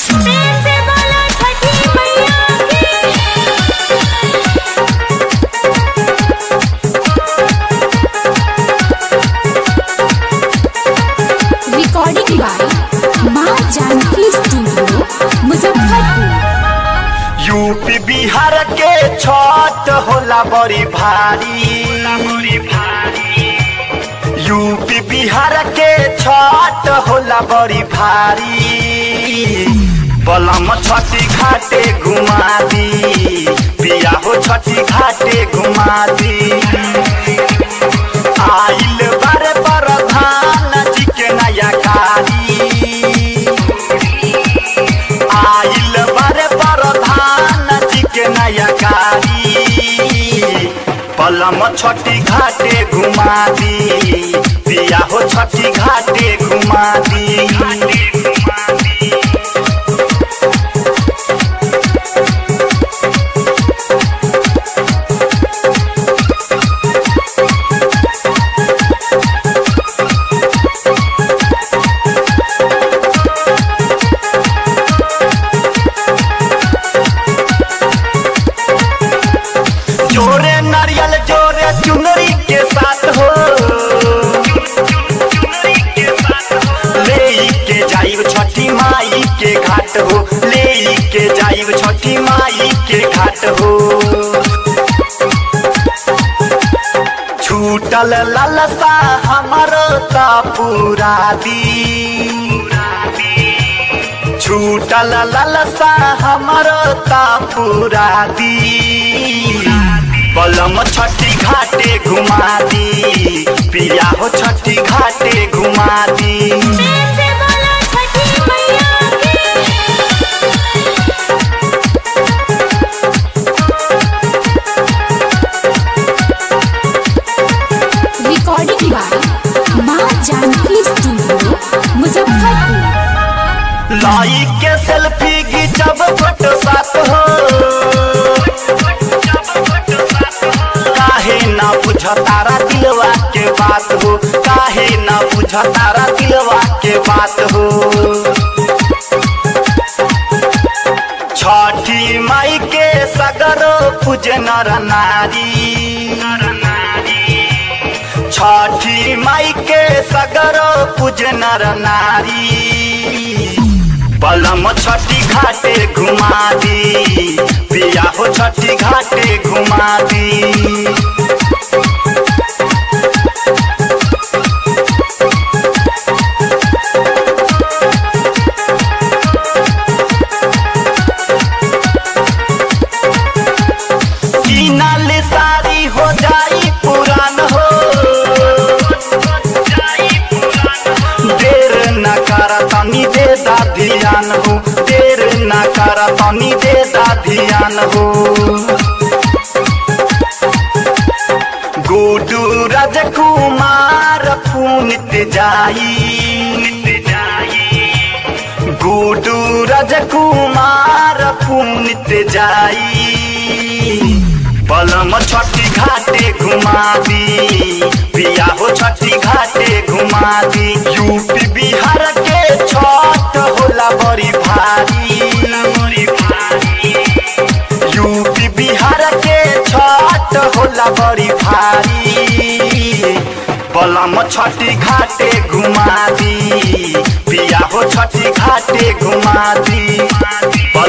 प्रेम से बोलो छठी मैया की रिकॉर्डिंग बाय माँ जानकी स्टूडियो मुजफ्फरपुर यूपी बिहार के छठ होला बड़ी भारी यूपी बिहार के छठ होला बड़ी भारी बलम छठी घाटे घुमा दी पिया हो छठी घाटे घुमा दी आइल बारे प्रधान जी के नया कारी आइल बारे प्रधान जी के नया कारी पलम छठी घाटे घुमा दी पिया हो छठी घाटे घुमा दी जोरे नारियल जोरे चुनरी के साथ हो ले के जाइब छठी माई के घाट हो ले के जाइब छठी माई के घाट हो छूटल ललसा हमर ता पूरा दी छूटल ललसा हमर ता पूरा दी बलम छठी घाटे घुमा दी पिया हो छठी घाटे घुमा दी प्रेम से बोलो छठी मैया की रिकॉर्डिंग बाय माँ जानकी स्टूडियो मुजफ्फरपुर लाई के सेल्फी घिंचब फोटो साथ हो काहे ना बुझ तारा दिलवा के बात हो काहे ना बुझ तारा दिलवा के बात हो छठी माई के सगरो पूज नर नारी छठी माई के सगरो पूज नर नारी बलम छठी घाटे घुमा दी पिया हो छठी घाटे घुमा दी कीनल सारी हो जाई पुरान हो देर न कर तनी दे दा ध्यान हो देर न कर तनी दे दा ध्यान हो गुडू राजकुमार पुनित जाई गुडू राजकुमार पुनित जाई पलम छठी घाटे घुमा दी पिया हो छठी घाटे घुमा दी यूपी बिहार के छठ होला बड़ी भारी यूपी बिहार के छठ होला बड़ी भारी बलम छठी घाटे घुमा दी पिया हो छठी घाटे घुमा दी